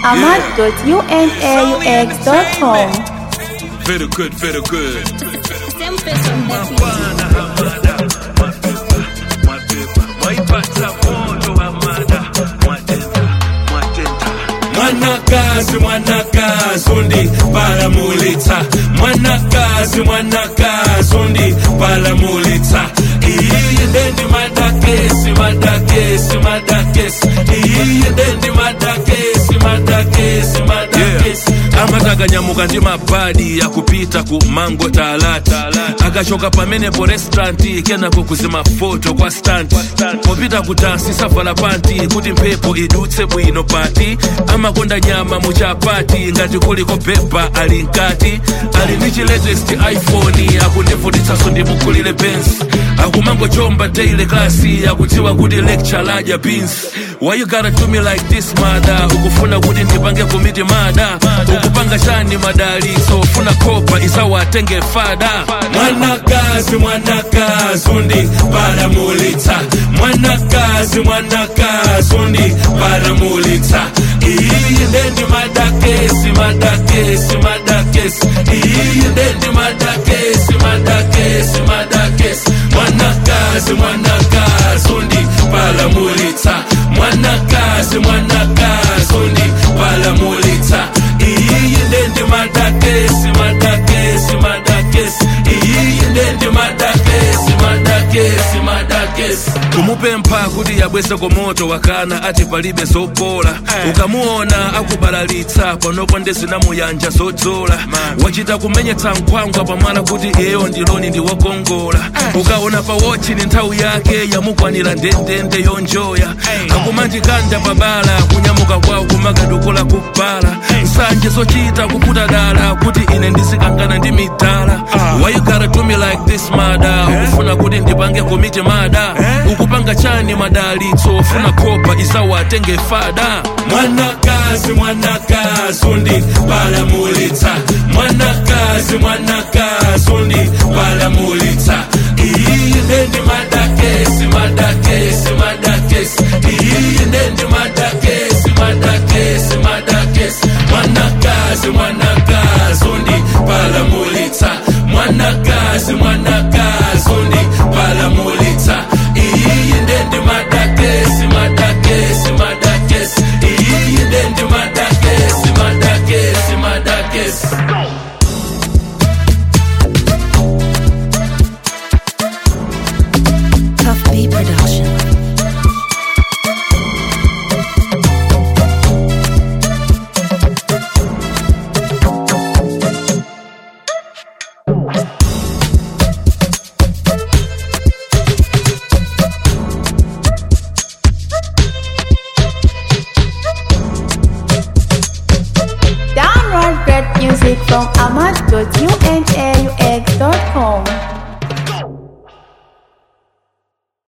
ahmad.unaux.com. Very good, very good. Sempre son de mwanakazi mwanakazi undi palamulitsa mwanakazi mwanakazi undi palamulitsa iyi ndendi madakesi madakesi madakesi iyi ndendi madakesi madakesi madakesi amatakanyamukira ndi mabadi akupita ku mango talata akachoka pamenepo restauranti kenako kuzima foto kwa stanti popita kutansi savala panti kuti mphepo idutse bwino pati amakonda nyama muchapati ngati kuliko pepa ali mkati ali ndi chi latest iphone akundivutitsanso ndimukulire bensi akumangochomba daily klasi akudziwa kuti lecture ladya beans why you gotta do me like this mada ukufuna kuti ndipange komiti mada ukupanga chani madalitso ufuna kopa isawatenge fada mwanakazi mwanakazi undi palamulitsa mwanakazi mwanakazi undi palamulitsa iyi ndendi madakesi madakesi madakesi iyi ndendi madakesi madakesi madakesi mwanakazi mwanakazi undi palamulitsa mwanakazi mwanakazi undi palamulitsa iyi ndendi madakesi madakesi madakesi iyi ndendi madakesi madakesi madakesi kumupempha kuti yabwese komoto wakana ati palibe zopola ukamuona akubalalitsa panopo ndezinamuyanja zodzola wachita kumenyetsa nkhwangwa pamwana kuti iyeyo ndiloni ndi wokongola ukaona pa wochi ni nthawi yake yamukwanira ndendende yonjoya akumanjikanda pabala kunyamuka kwawo kumakadukula kubala nsanje zochita kuputa dala kuti ine ndisikangana ndi midala why you gotta do me like this mada ukufuna kuti ndipange komiti mada ukupanga chani madalitso ufuna kopa isawatenge fada mwanakazi mwanakazi undi palamulitsa mwanakazi mwanakazi undi palamulitsa iyi ndendi madakesi madakesi madakesi iyi ndendi madakesi madakesi madakesi mwanakazi mwanakazi undi palamulitsa mwanakazi mwanakazi undi palamulitsa iyi ndendi madakesi madakesi madakesi iyi ndendi madakesi madakesi madakesi Tough B Production. Download great music from ahmad.unaux.com.